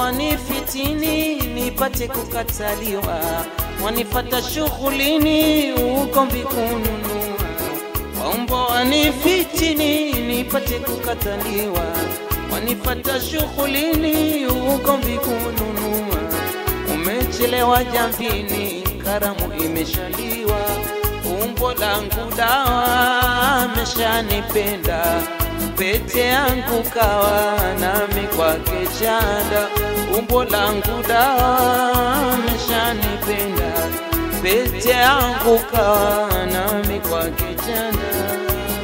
wanifitini nipate kukataliwa, wanifata shughulini ugomvi kununua. Waumbo wanifitini nipate kukataliwa, wanifata shughulini ugomvi kununua. Umechelewa jambini, karamu imeshaliwa, umbo langu dawa ameshanipenda pete yangu kawa nami kwake chanda, umbo langu dawa ameshanipenda, pete yangu kawa nami kwake chanda.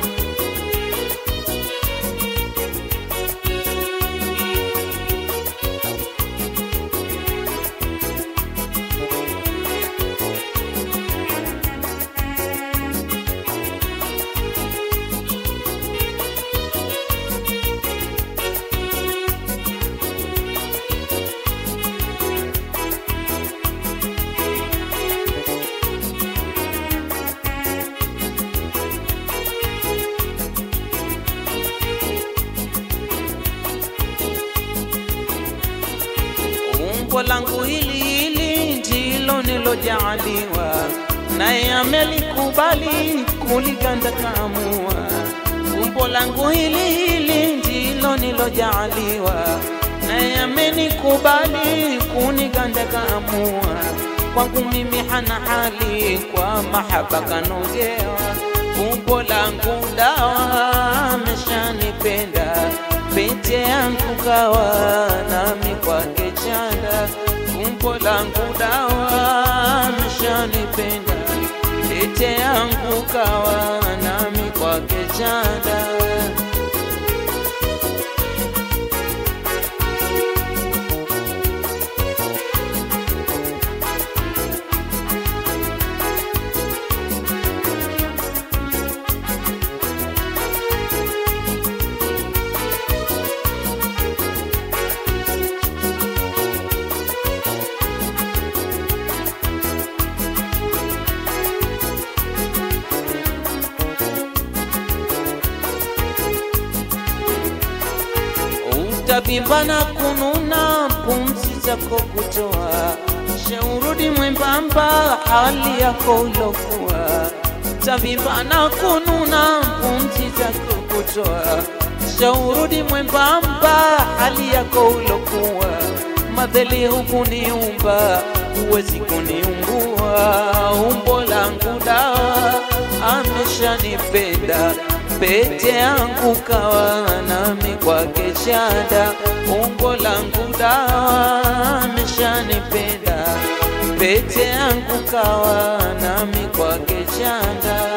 Umbo langu hili hili ndilo nilojaaliwa, naye amelikubali kuliganda kaamua. Umbo langu hili hili ndilo nilojaaliwa, naye amenikubali kuniganda kaamua. Kwangu mimi hana hali, kwa mahaba kanogewa. Umbo langu dawa ameshanipenda pete yangu kawa nami kwake chanda, umbo langu dawa ameshanipenda, pete yangu kawa nami kwake chanda. Utavimba na kununa, pumzi zako kutoa, shaurudi mwembamba, hali yako ulokuwa. Utavimba na kununa, pumzi zako kutoa, shaurudi mwembamba, hali yako ulokuwa. Madheli hukuniumba, huwezi kuniumbua, umbo langu dawa ameshanipenda pete yangu kawa nami kwake chanda, umbo langu dawa ameshanipenda, pete yangu kawa nami kwake chanda.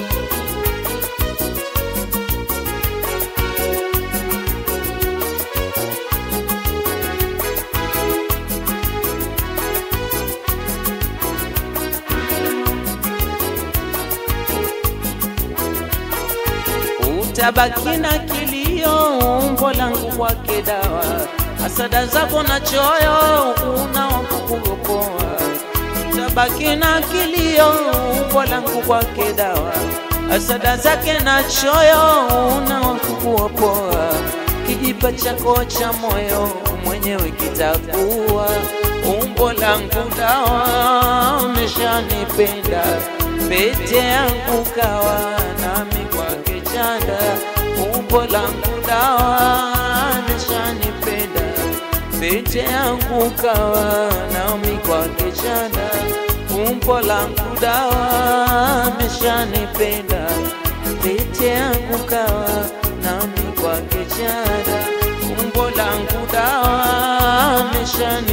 Utabaki na kilio, umbo langu kwake dawa, hasada zako na choyo, una wakukuokoa. Utabaki na kilio, umbo langu kwake dawa, hasada zake na choyo, una wakukuokoa. Kijipa chako cha moyo mwenyewe kitakuwa, umbo langu dawa, umeshanipenda pete yangu kawa nami kwake chanda, umbo langu dawa ameshanipenda, pete yangu kawa nami kwake chanda, umbo langu dawa ameshanipenda, pete yangu kawa nami kwake chanda, umbo langu dawa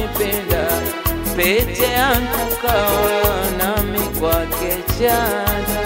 ameshanipenda, pete yangu kawa nami kwake chanda.